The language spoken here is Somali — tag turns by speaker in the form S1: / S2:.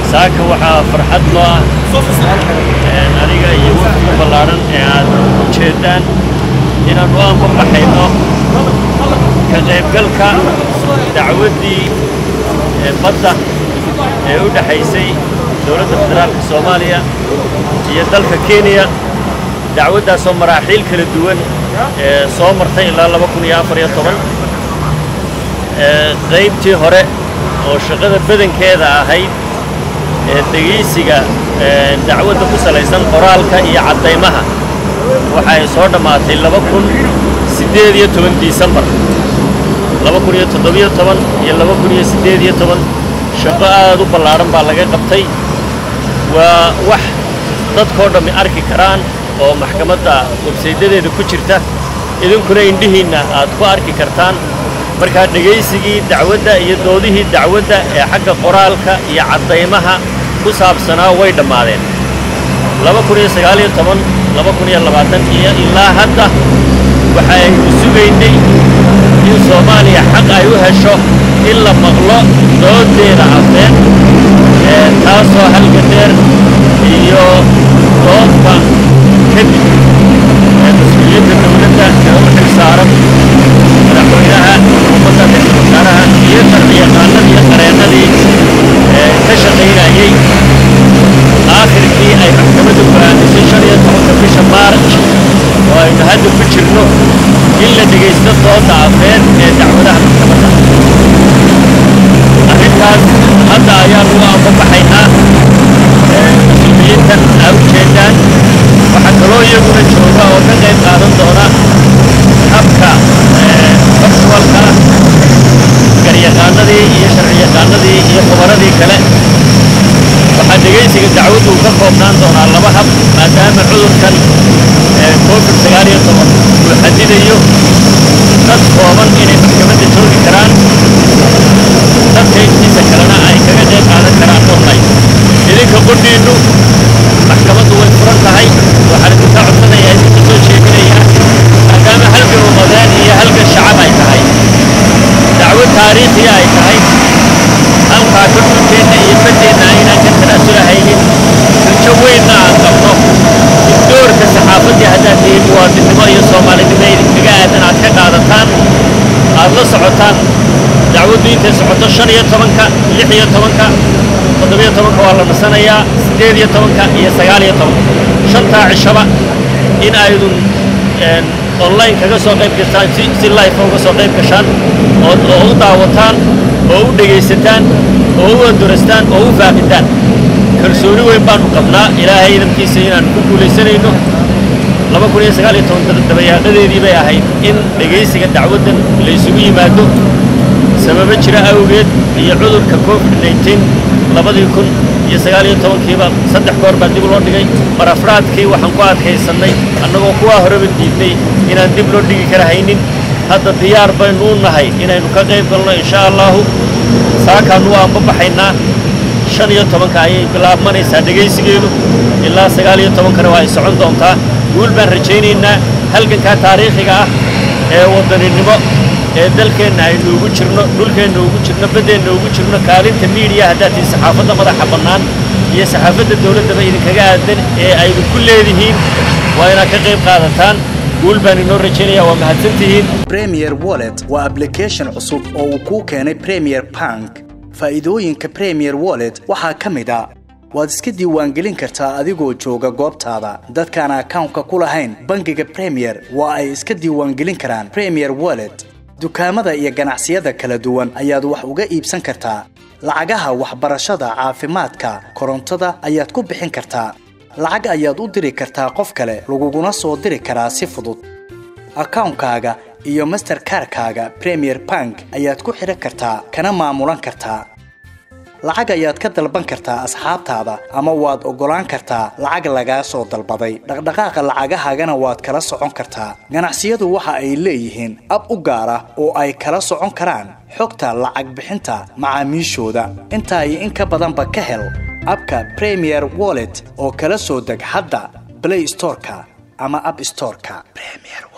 S1: saaka waxaa farxad noo ah aniga iyo wafdiga ballaadhan ee aad ujeeddaan inaan u anbabaxayno ka qaybgalka dacwaddii badda ee u dhexaysay dowladda federaalka soomaaliya iyo dalka kenya dacwaddaasoo maraaxiil kala duwan ee soo martay ilaa laba kun iyo afar iyo toban qaybtii hore oo shaqada badankeeda ahayd ee dhegaysiga dacwadda ku salaysan qoraalka iyo caddaymaha waxa ay soo dhammaatay laba kun siddeed iyo toban disembar laba kun iyo toddobiyo toban iyo laba kun iyo siddeed iyo toban shaqo aad u ballaadhan baa laga qabtay waa wax dadkoo dhammi arki karaan oo maxkamadda websaydadeeda ku jirta idinkuna indhihiinna aad ku arki kartaan markaa dhegaysigii dacwadda iyo doodihii dacwadda ee xagga qoraalka iyo caddaymaha ku saabsanaa way dhammaadeen laba kun iyo sagaal iyo toban laba kun iyo labaatan iyo ilaa hadda waxa aynu sugaynay in soomaaliya xaq ay u hesho in la maqlo doodeeda afeen ee taasoo halga dheer iyo doodba kadib ee mas-uuliyadda dowladda ee u xil saaran madaxweynaha xukuumadda ra-iisul wasaaraha iyo sharciyaqaanadii iyo qareennadii ee ka shaqaynayey aakhirkii ay maxkamaddu go'aamisay shan iyo tobanka bisha maarj oo aynu hadda ku jirno in la dhegaysto dooda afeen ee dacwadaha maxkamadda arrintaas hadda ayaanu u anbabaxaynaa mas-uuliyiintan aa u jeedaan waxaa kaloo iyaguna jooga oo ka qayb qaadan doona habka faktualka garyaqaanadii iyo sharciyaqaanadii iyo khubaradii kale waxaa dhegaysiga dacwaddu ka koobnaan doonaa laba hab maadaama cudurkan covid sagaal iyo toban uu xadidayo dad kooban inay maxkamadda joogi karaan dadka intiisa kalena ay kaga qayb qaadan karaan online idinka qudhiinnu maxkamaddu way furan tahay waxaan idinka codsanayaa idinka soo jeedinayaa maadaama halgan umadeen iyo halgan shacab ay tahay dacwo taariikhiya ay tahay halkaa ka dhulkeenna iyo baddeenna aynaan ka tanaasulahaynin rajo weynna aan qabno in doorka saxaafaddii haddaad tihiin muwaadinnimo iyo soomaalinimo idinkaga aadan aad ka qaadataan aad la socotaan dacwaddu intay socoto shan iyo tobanka lix iyo tobanka toddobiyo tobanka waa la nasanayaa siddeed iyo tobanka iyo sagaal iyo tobanka shantaa cishaba in aydun online kaga soo qayb gashaan si si life uga soo qayb gashaan oo oo u daawataan oo u dhegaysataan oo u andurastaan oo u faaqitaan kalsooni weyn baanu qabnaa ilaahay idamkiisa inaan ku guulaysanayno laba kun iyo sagaal iyo toban dabayaaqadeedii bay ahayd in dhegaysiga dacwaddan la isugu yimaado sababo jira awgeed iyo cudurka covid nneteen labadii kun iyo sagaal iyo tobankiiba saddex goor baa dib loo dhigay marafraadkii waxaan ku adkaysannay annagoo kuwaa horeba diidnay inaan dib loo dhigi kara haynin hadda diyaar baynu u nahay inaynu ka qayb galno insha allahu saakaannu waa anbabaxaynaa shan iyo tobanka ayay bilaabmanaysaa dhegaysigeedu ilaa sagaal iyo tobankana waa ay socon doontaa guul baan rajaynaynaa halgankaa taariikhiga ah ee waddaninimo ee dalkeenna aynu ugu jirno dhulkeenna ugu jirno baddeenna ugu jirno kaalinta miidiya haddaad tihi saxaafadda madaxa bannaan iyo saxaafadda dawladdaba idinkaga aadan ee aydu ku leedihiin waa inaad ka qayb qaadataan guul baan inoo rajaynaya waa mahadsantihiin
S2: premier wallet waa application cusub oo uu kuu keenay premier bank faa'iidooyinka premier wallet waxaa ka mid a waad iska diiwaangelin kartaa adigoo jooga goobtaada dadkaan akawnka ku lahayn bangiga premier waa ay iska diiwaangelin karaan premier wallet dukaamada iyo ganacsiyada kala duwan ayaad wax uga iibsan kartaa lacagaha waxbarashada caafimaadka korontada ayaad ku bixin kartaa lacag ayaad u diri kartaa qof kale laguguna soo diri karaa si fudud akawnkaaga iyo masterkarkaaga premier bank ayaad ku xidhan kartaa kana maamulan kartaa lacag ayaad ka dalban kartaa asxaabtaada ama waad oggolaan kartaa lacag lagaa soo dalbaday dhaqdhaqaaqa lacagahaagana waad kala socon kartaa ganacsiyadu waxa ay leeyihiin ab u gaar ah oo ay kala socon karaan xogta lacag bixinta macaamiishooda intaa iyo in ka badanba ka hel abka premier wallet oo kala soo deg hadda blay storeka ama ab storeka